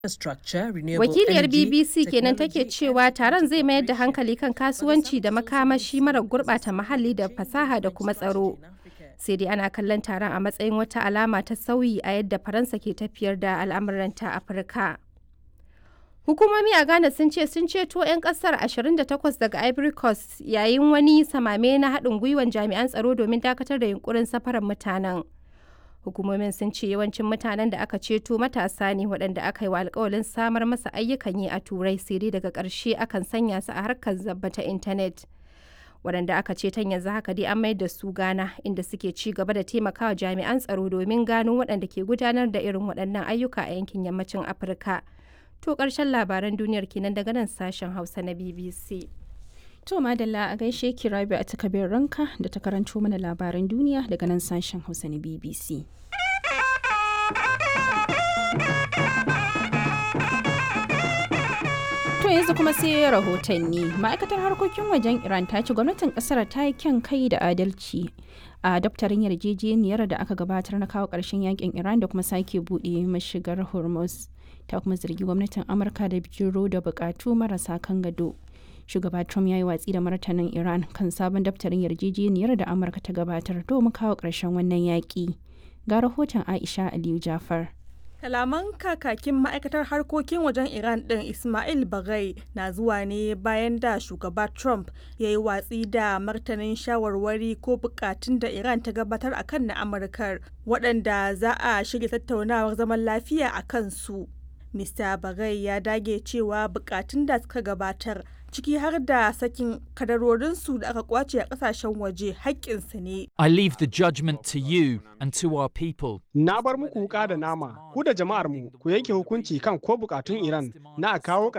Wakiliyar BBC kenan take cewa taron zai mayar da hankali kan kasuwanci da makamashi mara gurɓata muhalli da fasaha da kuma tsaro. Sai dai ana kallon taron a matsayin wata alama ta sauyi a yadda Faransa ke tafiyar da al'amuranta Afirka. Hukumomi a Ghana sun ce sun ceto 'yan kasar 28 daga Ivory Coast yayin wani samame na haɗin gwiwan jami'an tsaro domin dakatar da yunkurin safarar mutanen. Hukumomin sun ce yawancin mutanen da aka ceto matasa ne waɗanda aka yi wa alkawalin samar masa ayyukan yi a Turai sai dai daga ƙarshe akan sanya su a harkar zabba ta intanet. Waɗanda aka ceton yanzu haka dai an mayar da su Ghana inda suke ci gaba da taimakawa jami'an tsaro domin gano waɗanda ke gudanar da irin waɗannan ayyuka a yankin yammacin Afirka. To ƙarshen labaran duniyar kenan daga nan sashen Hausa na BBC. To Madalla a gaishe ki Rabi a takabin ranka da ta karanto mana labaran duniya daga nan sashen Hausa na BBC. To yanzu kuma sai rahotanni. Ma'aikatar harkokin wajen Iran ta ce gwamnatin kasar ta yi kyan kai da adalci a daftarin yarjejeniyar da aka gabatar na kawo ƙarshen yakin Iran da kuma sake buɗe mashigar Hormuz. Ta kuma zargi gwamnatin Amurka da bijiro da buƙatu marasa kan gado. shugaba trump ya yi watsi da martanin iran kan sabon daftarin yarjejeniyar da amurka ta gabatar domin kawo ƙarshen wannan yaƙi ga rahoton aisha aliyu jafar Kalaman kakakin ma'aikatar harkokin wajen Iran ɗin Ismail Bagai na zuwa ne bayan da shugaba Trump ya yi watsi da martanin shawarwari ko bukatun da Iran ta gabatar a kan na Amurkar waɗanda za a shirya tattaunawar zaman lafiya a kansu. Mr. Bagai ya dage cewa bukatun da suka gabatar ciki har da sakin kadarorinsu da aka kwace a kasashen waje haƙƙinsu ne. I leave the judgment to you and to our people. Na bar muku wuka da nama, ku da jama'ar mu ku yanke hukunci kan ko bukatun Iran na a kawo